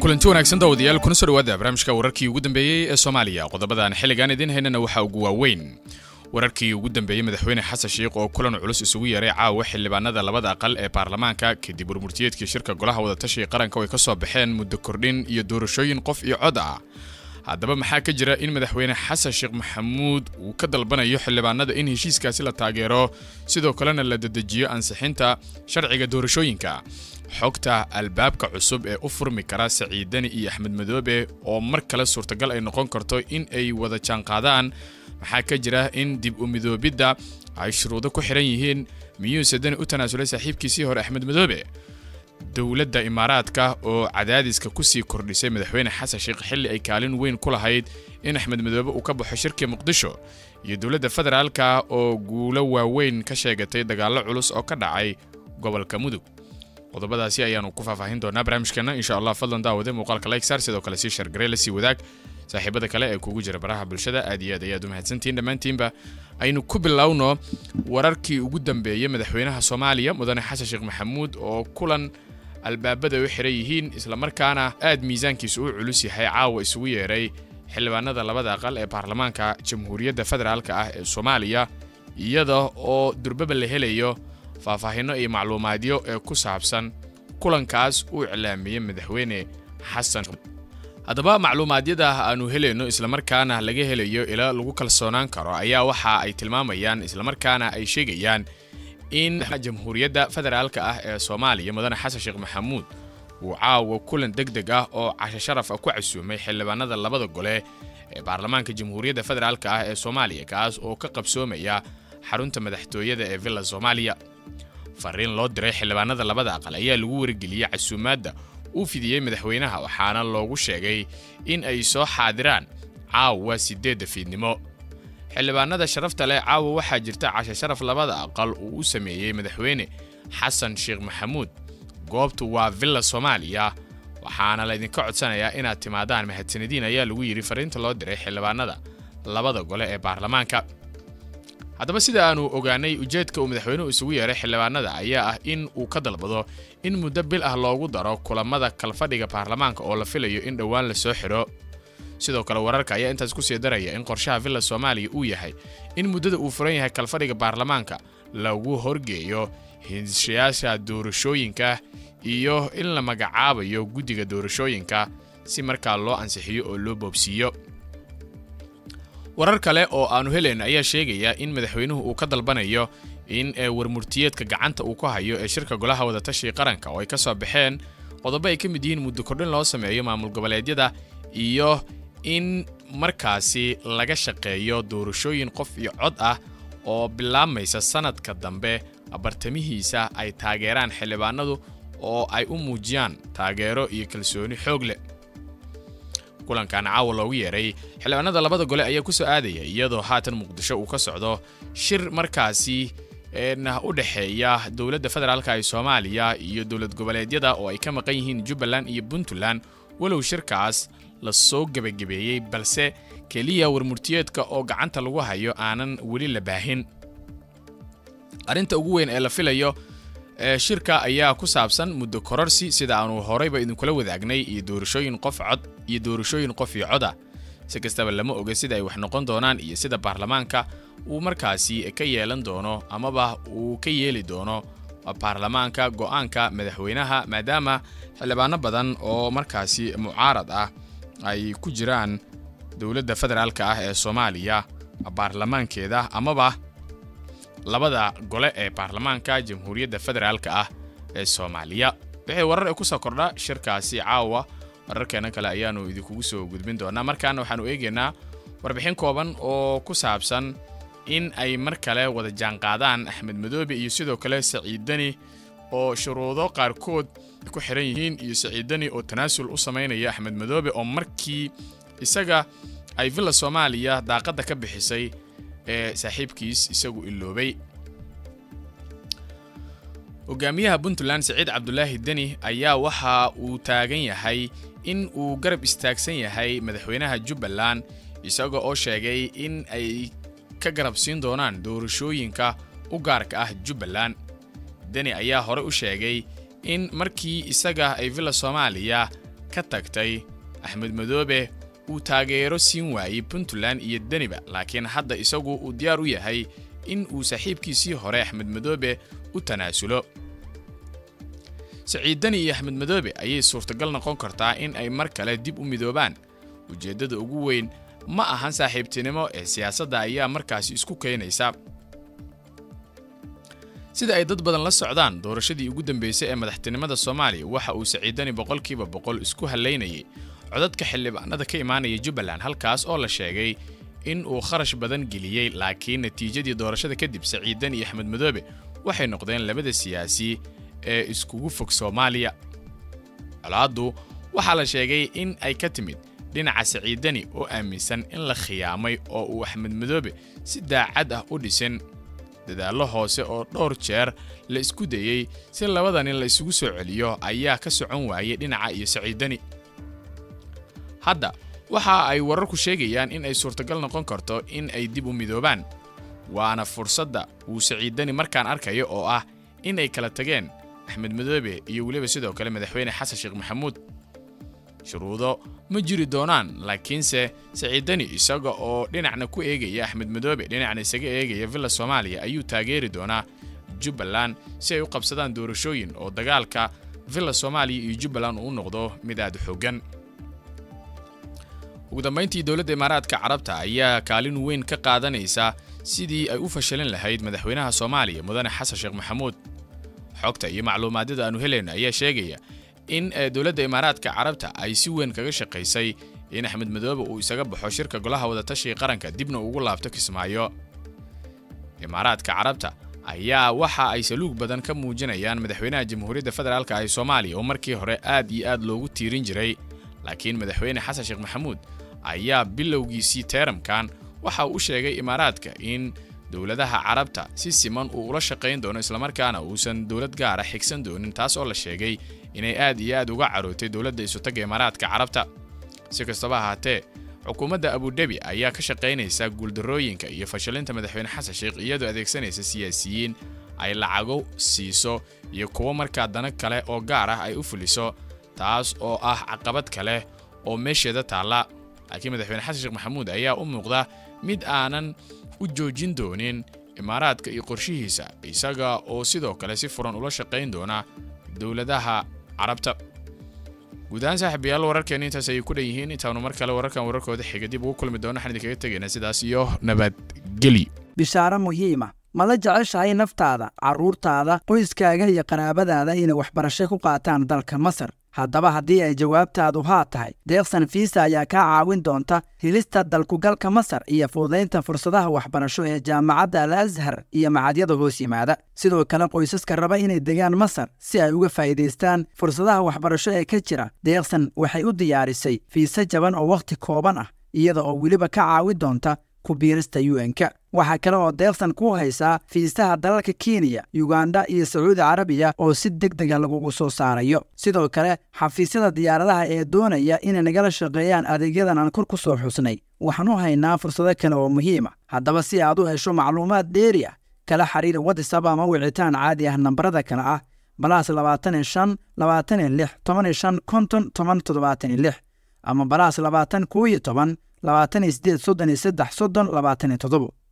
kulanti wanaagsan daawadayaal kuna soo dhawaada barnaamijka wararkii ugu dambeeyey ee soomaaliya qodobadan xilligan idiin haynana waxaa ugu waaweyn wararkii ugu dambeeyey madaxweyne xasan sheikh oo kulan culus isugu yeeray caawa xildhibaanada labada aqal ee baarlamaanka kadib warmurtiyeedkii shirka golaha wadatashiga qaranka oo ay ka soo baxeen muddo kordhin iyo doorashooyin qof iyo cod ah haddaba maxaa ka jira in madaxweyne xasan sheekh maxamuud uu ka dalbanayo xildhibaanada in heshiiskaasi la taageero sidoo kalena la dedejiyo ansixinta sharciga doorashooyinka xogta albaabka cusub ee u furmi kara saciidani iyo axmed madoobe oo mar kale suurtagal ay noqon karto in ay wada jaanqaadaan maxaa ka jira in dib u midoobidda ay shuruudo ku xiran yihiin miyuuse dani u tanaasulay saaxiibkiisii hore axmed madoobe dowladda imaaraadka oo cadaadiska kusii kordhisay madaxweyne xasan sheekh xilli ay kaalin weyn ku lahayd in axmed madoobe uu ka baxo shirkii muqdisho iyo dowladda federaalka oo guulo waaweyn ka sheegatay dagaallo culus oo ka dhacay gobolka mudug qodobadaasi ayaanu ku faahfaahin doonaa barnaamijkeena insha allah fadlan daawade muuqaalka like saar sidoo kale sii shargarey la sii wadaag saaxiibada kale ee kugu jira baraha bulshada aad iyo aad ayaad u mahadsantihiin dhammaantiinba aynu ku bilowno wararkii ugu dambeeyey madaxweynaha soomaaliya mudane xasan sheekh maxamuud oo kulan albaabada u xiran yihiin islamarkaana aad miisaankiisu u culus yahay caawa isugu yeeray xildhibaanada labada aqal ee baarlamaanka jamhuuriyadda federaalk ah ee soomaaliya iyada oo durbaba la helayo faahfaahinno iyo macluumaadyo ee ku saabsan kulankaas uu iclaamiyey madaxweyne xasan haddaba macluumaadyada aanu helayno islamarkaana laga helayo ila lagu kalsoonaan karo ayaa waxa ay tilmaamayaan islamarkaana ay sheegayaan in jamhuuriyadda federaalka ah ee soomaaliya mudane xasan sheekh maxamuud uu caawa kulan deg deg ah oo casho sharaf ah ku casuumay xildhibaanada labada gole ee baarlamaanka jamhuuriyadda federaalka ah ee soomaaliya kaas oo ka qabsoomaya xarunta madaxtooyada ee villa soomaaliya fariin loo diray xildhibaanada labada aqal ayaa lagu wargeliyey casuumaadda uu fidiyey madaxweynaha waxaana loogu sheegay in ay soo xaadiraan caawa siddeedda fiidnimo xildhibaanada sharafta leh caawa waxaa jirta cashe sharaf labada aqal uu u sameeyey madaxweyne xasan sheekh maxamuud goobtu waa villa soomaaliya waxaana laydinka codsanayaa inaad timaadaan mahadsanadiin ayaa lagu yidhi fariinta loo diray xildhibaanada labada gole ee baarlamaanka haddaba sida aanu ogaanay ujeedka uu madaxweynuhu isugu yeeray xildhibaanada ayaa ah in uu ka dalbado in muddo bil ah loogu daro kulamada kalfadhiga baarlamaanka oo la filayo in dhowaan la soo xidho sidoo kale wararka ayaa intaas kusii daraya in qorshaha villa soomaaliya uu yahay in muddada uu furan yahay kalfadhiga baarlamaanka lagu horgeeyo hinshayaasha doorashooyinka iyo in la magacaabayo guddiga doorashooyinka si markaa loo ansixiyo oo loo boobsiiyo warar kale oo aanu helayn ayaa sheegaya in madaxweynuhu uu ka dalbanayo in warmurtiyeedka gacanta uu ku hayo ee shirka golaha wadatashiga qaranka oo ay ka soo baxeen qodobo ay ka mid yihiin muddo kordhin loo sameeyo maamul goboleedyada iyo in markaasi laga shaqeeyo doorashooyin qof iyo cod ah oo bilaabmaysa sanadka dambe bartamihiisa ay taageeraan xildhibaanadu oo ay u muujiyaan taageero iyo kalsooni xoog leh kulankan caawa loogu yeeray xildhibaanada labada gole ayaa ku soo aadaya iyadoo haatan muqdisho uu ka socdo shir markaasi u dhexeeya dowladda federaalka ee soomaaliya iyo dowlad goboleedyada oo ay ka maqan yihiin jubbaland iyo puntland walow shirkaas la soo gebagabeeyey balse keliya warmurtiyeedka oo gacanta lagu hayo aanan weli la baahin arrinta ugu weyn ee la filayo shirka ayaa ku saabsan muddo kororsi sida aanu horeyba idinkula wadaagnay iyo doorashooyin qof cod iyo doorashooyin qof iyo coda si kastaba lama oga sida ay wax noqon doonaan iyo sida baarlamaanka uu markaasi ka yeelan doono amaba uu ka yeeli doono baarlamaanka go'aanka madaxweynaha maadaama xildhibaano badan oo markaasi mucaarad ah ay ku jiraan dowladda federaalka ah ee soomaaliya baarlamaankeeda amaba labada gole ee baarlamaanka jamhuuriyadda federaalka ah ee soomaaliya wixii warar ee ku soo kordha shirkaasi caawa wararkeena kale ayaanu idinkugu soo gudbin doonaa markaana waxaanu eegaynaa warbixin kooban oo ku saabsan in ay mar kale wada jaanqaadaan axmed madoobe iyo sidoo kale saciidani oo shuruudo qaarkood ku xiran yihiin iyo saciidani oo tanaasul u samaynaya axmed madoobe oo markii isaga ay villa soomaaliya daaqadda ka bixisay ee saaxiibkiis isagu iloobay hogaamiyaha puntland siciid cabdulaahi deni ayaa waxa uu taagan yahay in uu garab istaagsan yahay madaxweynaha jubbaland isaga oo sheegay in ay ka garab siin doonaan doorashooyinka u gaarka ah jubbaland deni ayaa hore u sheegay in markii isaga ay villa soomaaliya ka tagtay axmed madoobe uu taageero siin waayey puntland iyo deniba laakiin hadda isagu uu diyaar u yahay in uu saaxiibkiisii hore axmed madoobe u tanaasulo saciid deni iyo axmed madoobe ayay suurtagal noqon kartaa in ay mar kale dib u midoobaan ujeeddada ugu weyn ma ahan saaxiibtinimo ee siyaasadda ayaa markaasi isku keenaysa sida ay dad badan la socdaan doorashadii ugu dambeysay ee madaxtinimada soomaaliya waxa uu saciidani boqolkiiba boqol isku hallaynayay codadka xildhibaanada ka imaanaya jubbaland halkaas oo la sheegay in uu kharash badan geliyey laakiin natiijadii doorashada kadib saciidan iyo axmed madoobe waxay noqdeen labada siyaasi ee iskugu fog soomaaliya colaaddu waxaa la sheegay in ay ka timid dhinaca saciidani oo aaminsan in la khiyaamay oo uu axmed madoobe si daacad ah u dhisin dadaallo hoose oo dhowr jeer la isku dayey si labadani la isugu soo celiyo ayaa ka socon waayay dhinaca iyo saciidani hadda waxa ay wararku sheegayaan in ay suurtagal noqon karto in ay dib u midoobaan waana fursadda uu saciidani markaan arkayo oo ah in ay kala tageen axmed madoobe iyo weliba sidoo kale madaxweyne xasan sheekh maxamuud shuruudo ma jiri doonaan laakiinse saciidani isaga oo dhinacna ku eegaya axmed madoobe dhinacna isaga eegaya villa soomaaliya ayuu taageeri doonaa jubbaland si ay u qabsadaan doorashooyin oo dagaalka villa soomaaliya iyo jubbaland uu noqdo mid aad u xoogan ugu dambayntii dowladda imaaraadka carabta ayaa kaalin weyn ka qaadanaysa sidii ay u fashalin lahayd madaxweynaha soomaaliya mudane xasan sheekh maxamuud xogta iyo macluumaadyada aanu helayna ayaa sheegaya in dowladda imaaraadka carabta ay si weyn kaga shaqaysay in axmed madoobe uu isaga baxo shirka golaha wadatashiga qaranka dibna ugu laabto kismaayo imaaraadka carabta ayaa waxa ay saluug badan ka muujinayaan madaxweynaha jamhuuriyadda federaalk ee soomaaliya oo markii hore aad iyo aad loogu tiirin jiray laakiin madaxweyne xasan sheekh maxamuud ayaa bilowgiisii teeramkan waxa uu u sheegay imaaraadka in dowladaha carabta si siman uu ula shaqayn doono islamarkaana uusan dowlad gaara xigsan doonin taas oo la sheegay inay aad iyo aad uga carootay dowladda isutagga imaaraadka carabta si kastaba ahaatee xukuumadda abudhebi ayaa ka shaqaynaysa guuldarrooyinka iyo fashalinta madaxweyne xasan sheekh iyadoo adeegsanaysa siyaasiyiin ay lacago siiso iyo kuwo markaa dana kale oo gaar ah ay u fuliso taas oo ah caqabad kale oo meesheeda taalla laakiin madaxweyne xasan sheekh maxamuud ayaa u muuqda mid aanan u joojin doonin imaaraadka iyo qorshihiisa isaga oo sidoo kale si furan ula shaqayn doona dowladaha carabta guud ahaan saaxiibayaal wararkeena intaas ayay ku dhan yihiin intaanu mar kale wararkan wararkooda xiga dib ugu kulmi doono waxaan idinkaga tegaynaa sidaas iyo nabadgelyo bishaaro muhiima ma la jeceshahay naftaada carruurtaada qoyskaaga iyo qaraabadaada inay waxbarasho ku qaataan dalka masar haddaba haddii ay jawaabtaadu haa tahay deeqsan fiisa ayaa kaa caawin doonta helista dalkugalka masar iyo fududaynta fursadaha waxbarasho ee jaamacadda al ashar iyo macadyada hoos yimaada sidoo kale qoysaska raba inay degaan masar si ay uga faa'iidaystaan fursadaha waxbarasho ee ka jira deeqsan waxay u diyaarisay fiise jaban oo wakhti kooban ah iyada oo weliba ka caawin doonta ku biirista un-ka waxaa kale oo deeqsan ku haysaa fiisaha dalalka kenya yuganda iyo sacuudi carabiya oo si deg dega lagugu soo saarayo sidoo kale xafiisyada diyaaradaha ee doonaya inay nagala shaqeeyaan adeegyadan aan kor ku soo xusnay waxaan u haynaa fursado kale oo muhiim ah haddaba si aad u hesho macluumaad dheeri ah kala xiriir watisab ama wicitaan caadi ah nambarada kale ah balaas labaatan iyo shan labaatan iyo lix toban iyo shan konton toban toddobaatan iyo lix ama balaas labaatan koo iyo toban labaatan iyo sideed soddon iyo saddex soddon labaatan iyo toddobo